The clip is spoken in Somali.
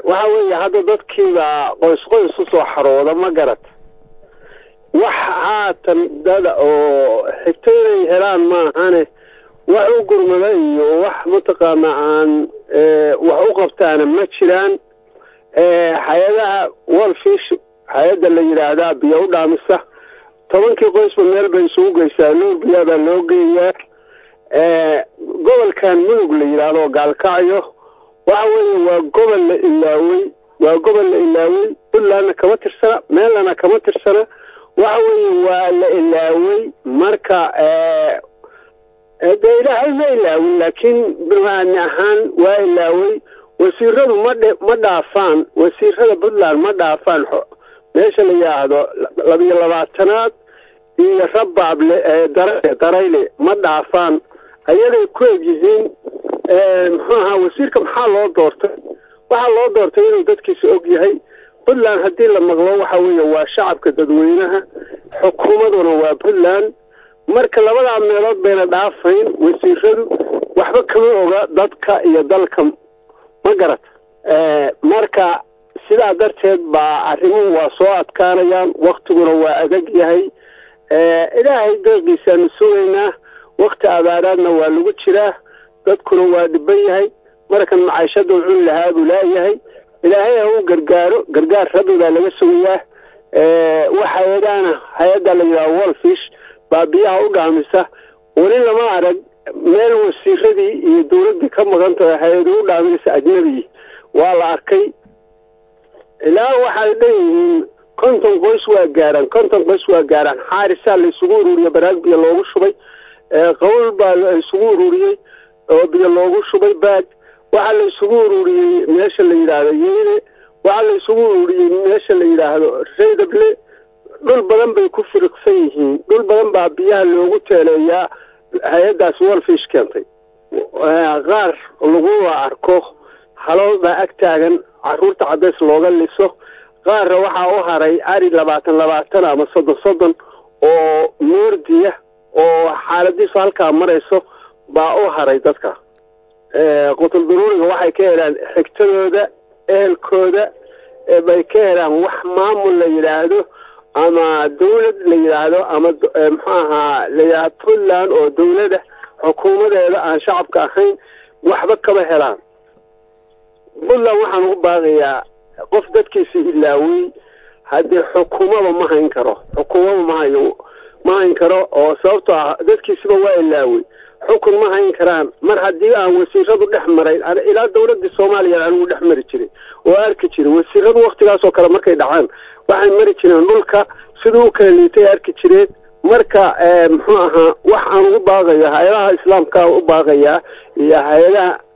waxa weeye hadda dadkiiba qoys qoys usoo xarooda ma garat wax haatan dada oo xigto inay helaan maahane wax u gurmada iyo wax mataqaana aan wax u qabtaana ma jiraan hay-adaha wolfish hay-adda la yidhaahdaa biyo u dhaamisa tobankii qoysba meel bay isugu geysaa nuur biyaa baa loo geeyaa gobolkan mudug la yidhaahdo gaalkacyo waxa weeye waa gobol la ilaawey waa gobol la ilaawey puntlandna kama tirsana meelana kama tirsana waxa weeye waa la ilaawey marka dee ilaahay ma ilaawin laakiin bini-aadmi ahaan waa ilaawey wasiiradu madhe ma dhaafaan wasiirada puntland ma dhaafaan meesha la yidhaahdo labiyo labaatanaad iyo rabaable dara darayle ma dhaafaan ayaday ku eg yihiin muxuu ahaa wasiirka maxaa loo doortay waxaa loo doortay inuu dadkiisa og yahay puntland haddii la maqlo waxa weeye waa shacabka dadweynaha xukuumaduna waa puntland marka labadaa meelood bayna dhaafayn wasiiradu waxba kama oga dadka iyo dalka ma garat marka sidaa darteed baa arrimuhu waa soo adkaanayaan waktiguna waa adag yahay ilaahay deeqiisaanu sugaynaa wakti abaaraadna waa lagu jiraa dadkuna waa dhiban yahay markan macaishaduu cuni lahaa buu laayahay ilaahay ha u gargaaro gargaar rabbi baa laga sugayaa wax hay-adaana hay-adda la yidhaha wolfish baa biyaha u dhaamisa weli lama arag meel wasiiradii iyo dawladdii ka maqantaho hay-adu u dhaaminaysa ajnabigii waa la arkay ilaa waxay dhanyihiin konton qoys waa gaaraan konton qoys waa gaaraan xaarisaa la isugu ururiya baraag biyo loogu shubay qawl baa la isugu ururiyey oo biyo loogu shubay baag waxaa la isugu ururiyey meesha la yidhaahdo yeyle waxaa la isugu ururiyey meesha la yidhaahdo reydable dhul badan bay ku firiqsan yihiin dhul badan baa biyaha loogu teeleeyaa hay-addaas wolfish keentay qaar lagua arko halool baa ag taagan caruurta cadays looga liso qaarna waxaa u haray ari labaatan labaatan ama soddon soddon oo moordiya oo xaaladiisu halkaa marayso baa u haray dadka qutul duruuriga waxay ka helaan xigtadooda ehelkooda bay ka helaan wax maamul la yidhaahdo ama dawlad la yidhaahdo ama muxuu ahaa la yidhahdo puntland oo dawlada xukuumadeeda aan shacabka ahayn waxba kama helaan puntland waxaan ugu baaqayaa qof dadkiisa ilaawey haddii xukuumaba ma hayn karo xukuumaba ma hayo ma hayn karo oo sababtoo ah dadkiisiba waa ilaawey xukun ma hayn karaan mar haddii aan wasiiradu dhex marayn ilaa dawladii soomaaliya anigu dhex mari jiray oo arki jiray wasiiradu waktigaasoo kale markay dhacaan waxay mari jireen dhulka siduu u kala liitay arki jireen marka muxuu ahaa wax aan ugu baaqayo hay-adaha islaamka u baaqayaa iyo hay-adaha